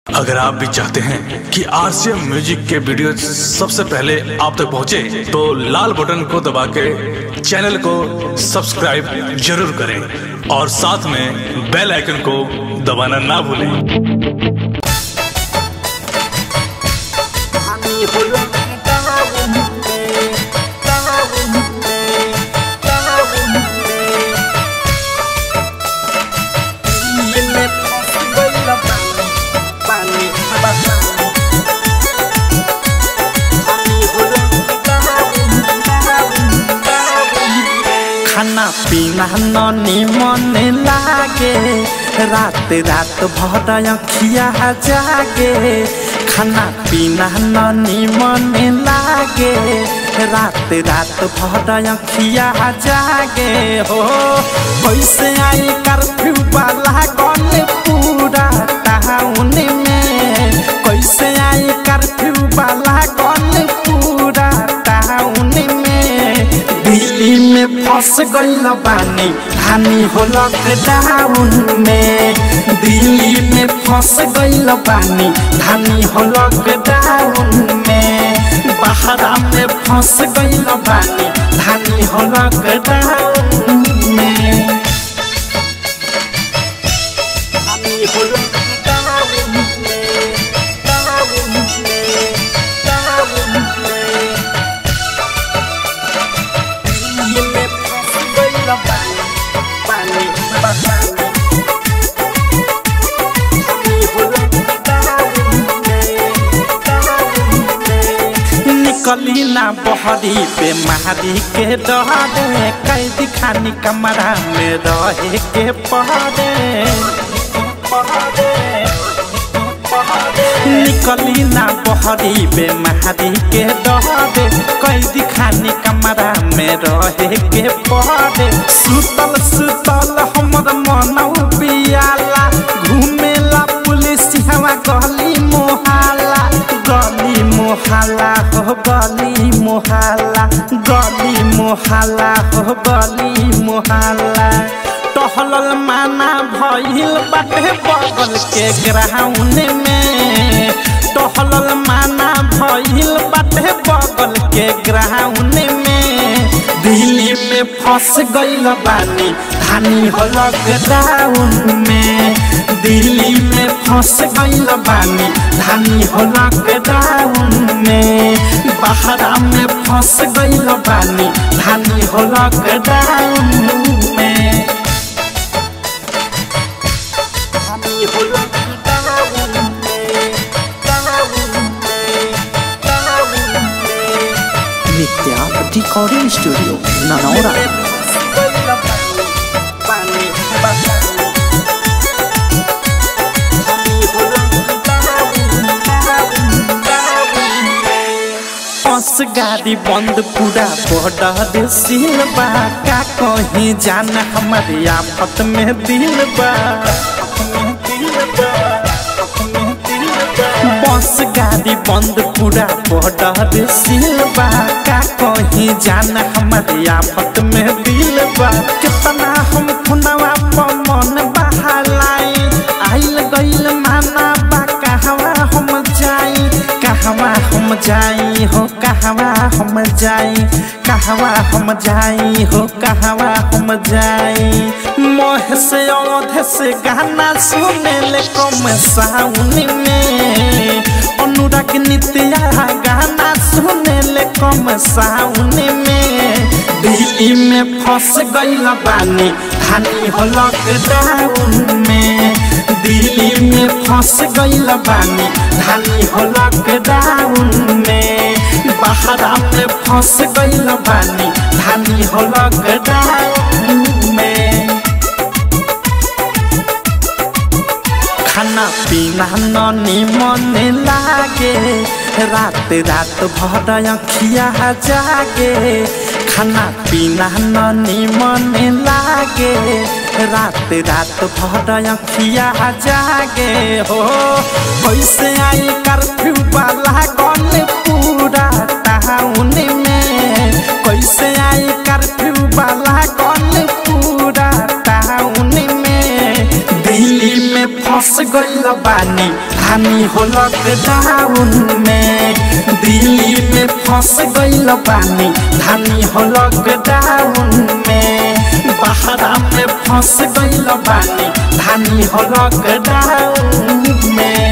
अगर आप भी चाहते हैं कि आरसीएम म्यूजिक के वीडियो सबसे पहले आप तक पहुंचे, तो लाल बटन को दबा के चैनल को सब्सक्राइब जरूर करें और साथ में बेल आइकन को दबाना ना भूलें আমি হলাম তাহলে তাহলে তাহলে ইলে বলা পানি পানি আমি হলাম खाना पीना ननी मन लागे रात रात भर अखिया जागे खाना पीना ननी मन लागे रात रात भर अखिया जागे हो कैसे आई कर्फ्यू वाला गन पूरा टाउन में कैसे आई कर्फ्यू वाला गन पूरा टाउन में दिल्ली में फंस गईल बानी हानि हो लॉकडाउन में दिल्ली में फंस गईल बानी हानि हो लॉकडाउन में बहरा में फंस गईल बानी हानि हो लॉकडाउन में আমি হলাম তাহলে তাহলে তাহলে ইলে বলা পানি পানি আমি হলাম তাহলে তাহলে निकली ना बहरी पे महारी के डरे कैदी खानी कमरा में रहे के पहरे निकली ना बहरी पे महारी के डरे कैदी खानी कमरा में रहे के पहरे सुतल सुतल हमर मनौ पियाला घूमेला पुलिस हवा गली मोहाला गली मोहाला हो गली मोहाला गली मोहाला हो गली मोहाला टहलल माना भइल बाटे बगल के ग्राउंड में टहलल माना भइल बाटे बगल के ग्राउंड में दिल्ली में फंस गईल बानी धानी हो लॉकडाउन में दिल्ली में फंस गईल बानी धानी हो लॉकडाउन में बहरा में फंस गईल बानी धानी हो लॉकडाउन में আমি হলাম তাহলে তাহলে তাহলে नित्या रिकॉर्डिंग स्टूडियो ननौरा পানি পানি আমি হলাম তাহলে बस गाड़ी बंद पूरा बॉर्डर सील बा का कहीं जान हमारे आफत में दिल बा बस गाड़ी बंद पूरा बॉर्डर सील बा का कहीं जान हमारे आफत में दिल बा कितना हम खुनवा पर मन बहालाई आइल गइल माना बा कहवा हम जाई कहवा हम जाई हो कहवा हम जाई कहवा हम जाई हो कहवा हम जाई मोह से औध से गाना सुने ले कम साउन में अनुराग नित्या गाना सुने ले कम साउन में दिल्ली में फंस गईल बानी धानी हो लॉकडाउन में दिल्ली में फंस गईल बानी धानी हो लॉकडाउन में बहरा में फंस गईल बानी धानी हो लॉकडाउन में खाना पीना ननी मन लागे रात रात भर अखिया जागे खाना पीना ननी मन लागे रात रात भर अखिया जागे हो कैसे आई कर्फ्यू वाला गन पूरा टाउन में कैसे आई कर्फ्यू वाला गन पूरा टाउन में दिल्ली में फंस गइल बानी हानि हो लॉकडाउन में दिल्ली में फंस गइल बानी धानी हो लॉकडाउन में बहरा में फंस गइल बानी धानी हो लॉकडाउन में